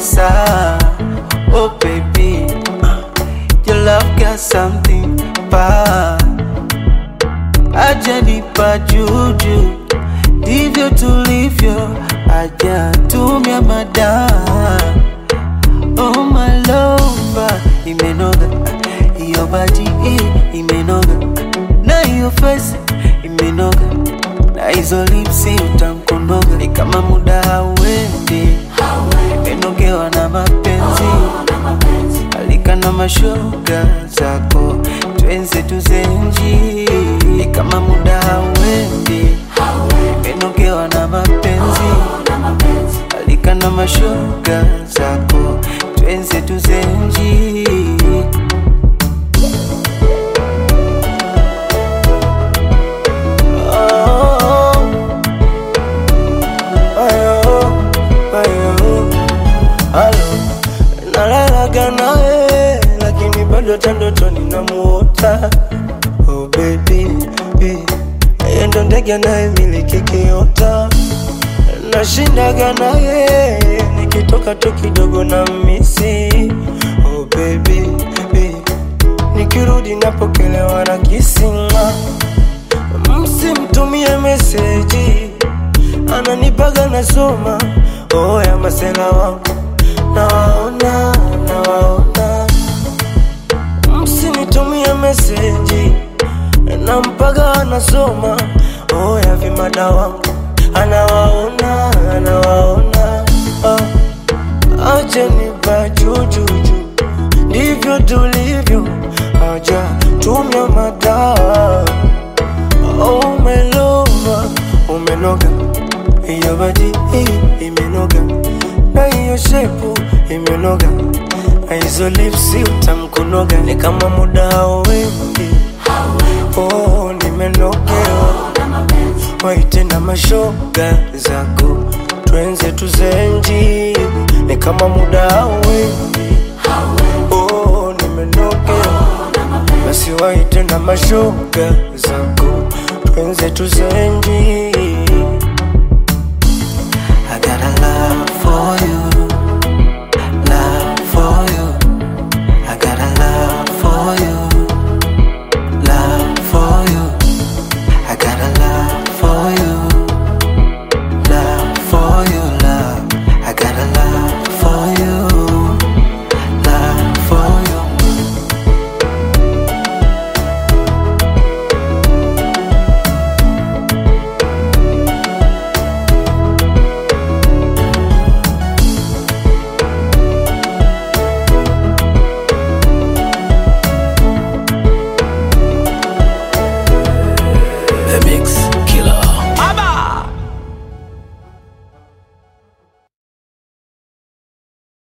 saa. Oh baby, your love got something bad. Ajanipa juju, ndivyo tulivyo, ajatumia madawa. Oh my lover, imenoga hiyo body hii imenoga na hiyo face imenoga na hizo lipsi utamkonoga, ni kama muda hauendi, imenogewa na mapenzi alika na mashoga zako twenze tuzenji, ni kama muda hauendi, imenogewa na mapenzi alika na mashoga zako twenze tuzenji. Oh, ayo, ayo, alo, nalalaga nawe lakini bado hata ndotoni namuota. Oh baby, baby, yeye ndo ndege anayemiliki kiota nashindaga naye nikitoka tu kidogo na misi oh baby, baby. nikirudi napokelewa na kisinga msimtumie meseji ananipaga nasoma oh ya masela wangu nawaona nawaona msinitumie meseji nampaga anasoma oh ya vimada wangu anawaona anawaona ah. achenipa jujuju ndivyo tulivyo aja tumia madawa oh, umelova umenoga hiyo badi hii imenoga na hiyo shepu imenoga na hizo lipsi utamkunoga ni kama muda hauendi oh, nimenogewa waite na mashoga zako twenze tuzenji ni kama muda hauendi oh, nimenogewa basi waite na mashoga zako twenze tuzenji